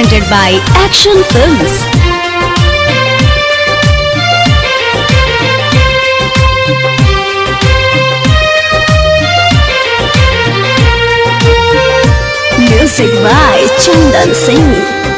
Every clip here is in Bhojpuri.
presented by Action Films. Music by Chandan Singh.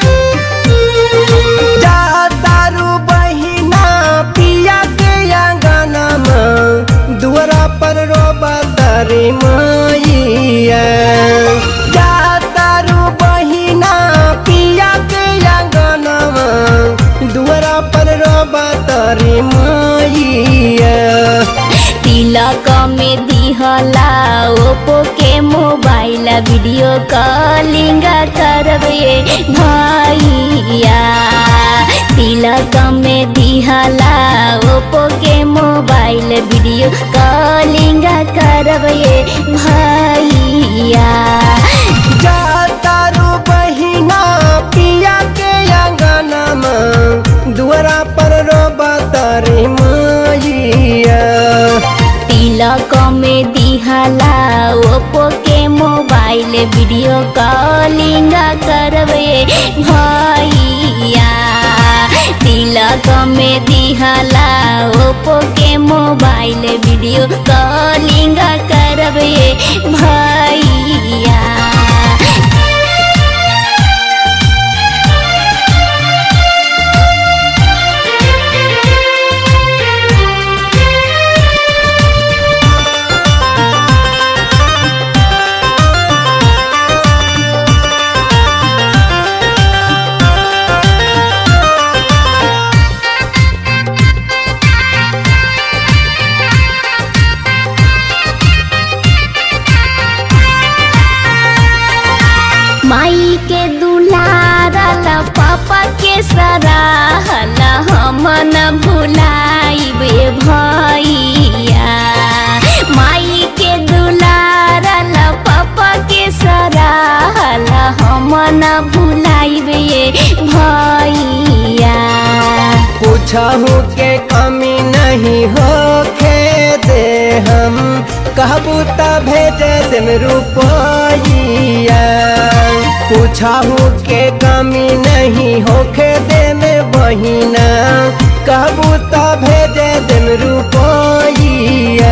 जा दारू बहिना पिया के अंगनमा दुआरा पर रोबा तारी मैया जा दारू बहिना पिया के अंगनमा दुआरा पर रोबा तारी मैया तिलक में दिहला ओप्पो के मोबाइल वीडियो कॉलिंग करबे भैया तिलक में दिहला ओप्पो के मोबाइल वीडियो कॉलिंग करबे भैया जा दारू बहिना पिया के अंगनमा दुआरा पर रोबा तारी मैया तिलक में दिहला ओप्पो के मोबाइल वीडियो कॉलिंग करबे भैया तिलक में दिहला ओप्पो के मोबाइल वीडियो कॉलिंग करबे भैया माई के दुलारल पापा के सराहल हम न भुलाइबे भैया माई के दुलारल पापा के सराहल हम न भुलाइबे भैया पूछहू के कमी नहीं होखे दे हम कहबू त भेज देम रुपैया पूछहू के कमी नहीं होखे दे में बहिना कहबू त भेज देम रुपैया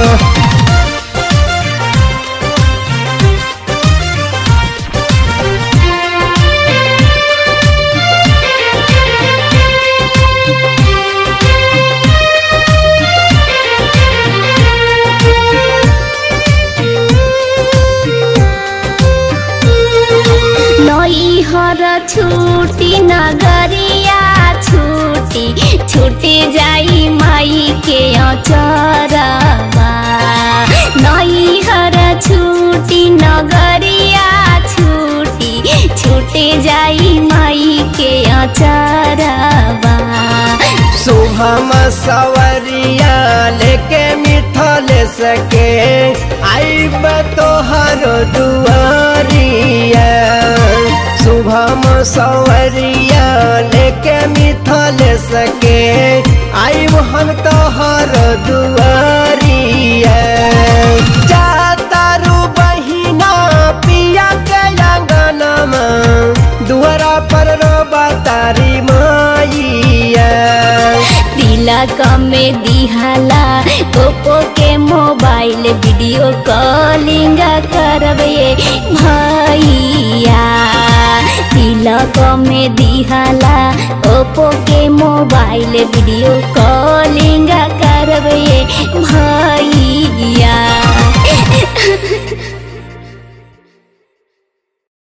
नई हर छुटी नगरिया छुटी छुटी जाई माई के अचरवा नई हर छुटी नगरिया छुटी छुटी जाई माई के अचरवा शुभम सवरिया लेके मिठल सके आईब तोहर दुआरिया शुभम सवरिया लेके मिठल सके आईब हम तोहर दुआरिया जा तारू बहिना पिया के अंगनमा दुआरा पर रोबा तारी माइया तिलक में दिहला ओप्पो के मोबाइल वीडियो कॉलिंग करबे भैया तिलक में दिहला ओप्पो के मोबाइल वीडियो कॉलिंग करबे भैया